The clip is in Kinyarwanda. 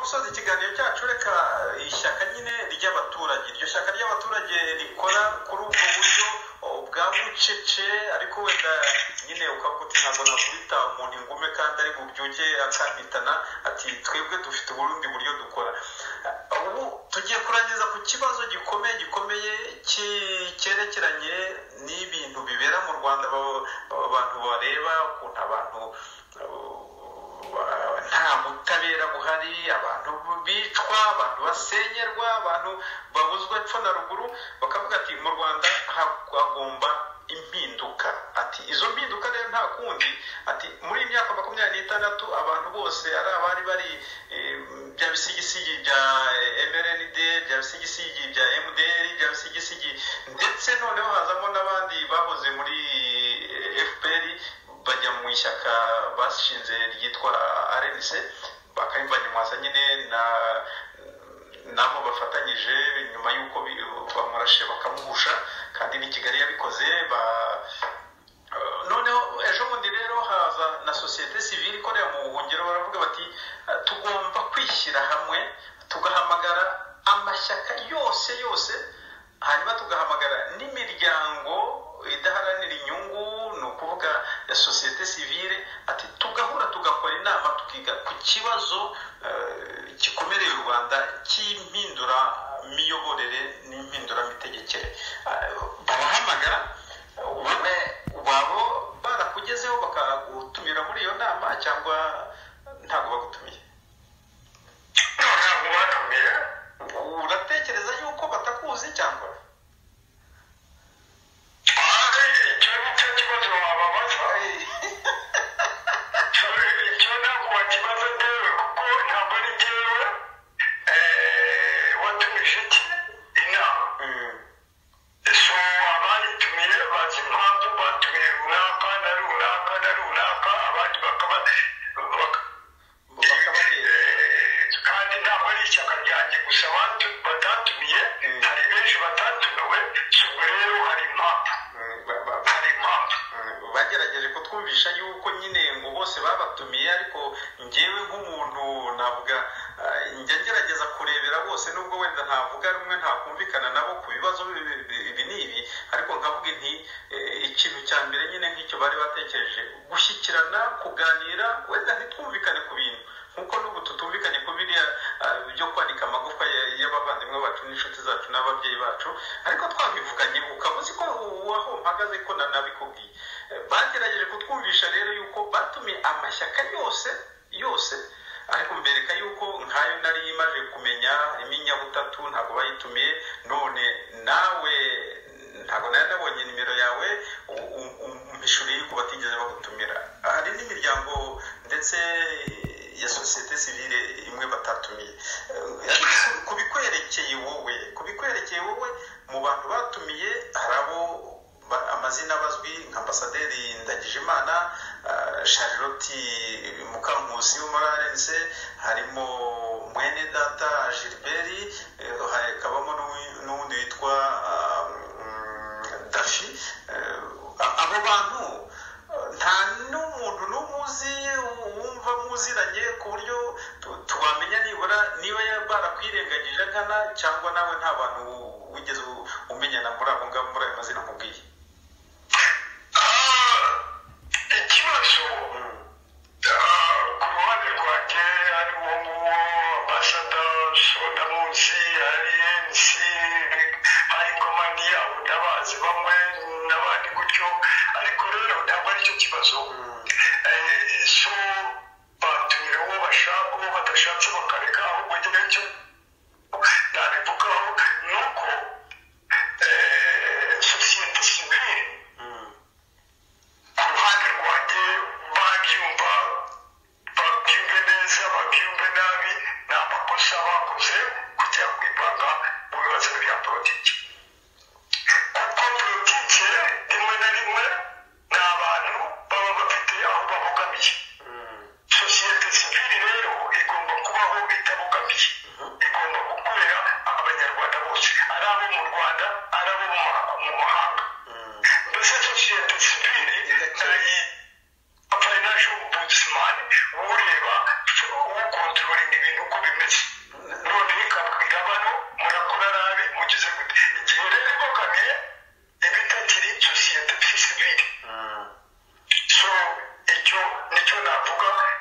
gusoza ikiganiro cyacu reka ishyaka nyine ry'abaturage iryo shyaka ry'abaturage rikora kuri ubwo buryo bwa bucece ariko wenda nyine ukavuga uti ntabwo nakubita umuntu ingume kandi ari bubyuke akampitana ati twebwe dufite uburundi buryo dukora ubu tugiye kurangiza ku kibazo gikomeye gikomeye cyerekeranye n'ibintu bibera mu rwanda abantu bareba ukuntu abantu nta butabera buhari abantu bicwa abantu basenyerwa abantu babuzwa epfo na ruguru bakavuga ati mu rwanda hagomba impinduka ati izo mpinduka rero nta kundi ati muri iyi myaka makumyabiri n'itandatu abantu bose ari abari bari bya bisigisigi bya mrnd bya bisigisigi bya mdr bya bisigisigi ndetse noneho hazamo n'abandi bahoze muri fpr bajya mu ishyaka bashinze ryitwa rnc bakabibanyamwaza nyine na nabo bafatanyije nyuma y'uko bamurashe bakamuhusha kandi ni kigali yabikoze noneho ejo bundi rero haza na sosiyete sivile ikorera mu buhungiro baravuga bati tugomba kwishyira hamwe tugahamagara amashyaka yose yose hanyuma tugahamagara n'imiryango idaharanira inyungu ni ukuvuga ya sosiyete sivile ati tugahura tugakora inama tukiga ku kibazo gikomereye u rwanda cy'impindura miyoborere n'impinduramitegekere barahamagara wowe wabo barakugezeho bakagutumira muri iyo nama cyangwa ntabwo bagutumiye ntabwo batumira uratekereza yuko batakuzi cyangwa hanze icyo ni cyo kibazo wababaza icyo icyo ntabwo wakibaza ntewe kuko ntabwo ari ngewe eh, watumije iki inama so abayitumiye bazi impamvu batumiye runaka na runaka na runaka abandi bakaba baka- bakababwira eh, kandi ntabwo ari ishyaka ryanjye gusa batu- batatumiye Mm. hari benshi batatumiwe so ubwo rero hari impamvu Mm, ba- ba- ba- hari impamvu Mm, bagerageje kutwumvisha yuko nyine ngo bose babatumiye ariko ngewe nk'umuntu navuga ah, njya ngerageza kurebera bose nubwo wenda ntavuga rumwe ntakumvikana nabo ku bibazo bi- bi- bi- ibi n'ibi ariko nkavuga nti eh, ikintu cya mbere nyine nk'icyo bari batekereje gushyikirana kuganira wenda ntitwumvikane ku bintu nkuko n'ubu tutumvikanye ku biriya ah, byo kwanika amagufwa ya- y'abavandimwe bacu n'inshuti zacu n'ababyeyi bacu ariko twabivuganye ukaba uzi ko waho mpagaze ko na- nabikubwiye Eh, bagerageje kutwumvisha rero yuko batumiye amashyaka yose yose ariko mbereka yuko nkayo nari imaze kumenya harimo inyabutatu ntabwo bayitumiye none nawe ntabwo nari nabonye nimero yawe u- u- u- umpishuriye yuko batigeze bagutumira hari n'imiryango ndetse ya sosiyete sivile imwe batatumiye Eh, ku bikwerekeye wowe ku bikwerekeye wowe mu bantu batumiye hari abo ba- amazina bazwi nka ambasaderi ndagijimana ah, charlotte mukankusi wo muri rnc harimo mwene data gilbert eh, hakabamo n'uwi- n'uwundi witwa ah, mm, dafi Eh, a- abo bantu eh, nta n'umuntu n'umwe uzi wumva muziranye ku buryo tu- tuwamenya nibura niba ya- barakwirengagije nkana cyangwa nawe nta bantu wigeze u- umenyana muri abo ngabo muri ayo mazina nkubwiye Ah, ikibazo ah, ku ruhande rwanjye hariho nguwo ambasada soda munsi hari mc hari komani yabo ndabazi bamwe n'abandi gutyo ariko rero ntabwo ari cyo kibazo Eh, so batumira uwo bashaka uwo badashatse bakareka ahubwo nyine cyo nabivugaho ni uko eh, sosiyete sivile ku ruhande rwanjye babyumva babyumve neza babyumve nabi ni amakosa bakoze kujya kwivanga mu bibazo bya politiki kuko politiki rimwe na rimwe ni abantu baba bafite aho babogamiye sosiyete sivili rero igomba kubaho itabogamiye igomba gukorera abanyarwanda bose ari abo mu rwanda ari abo mu ma- mu mahanga mbese sosiyete sivili nayi financial ombudsman ureba ukontorora ibintu uko bimeze none ikabwira bano murakora nabi mugize gute igihe rero imbogamiye iba itakiri sosiyete sivire so icyo nicyo navuga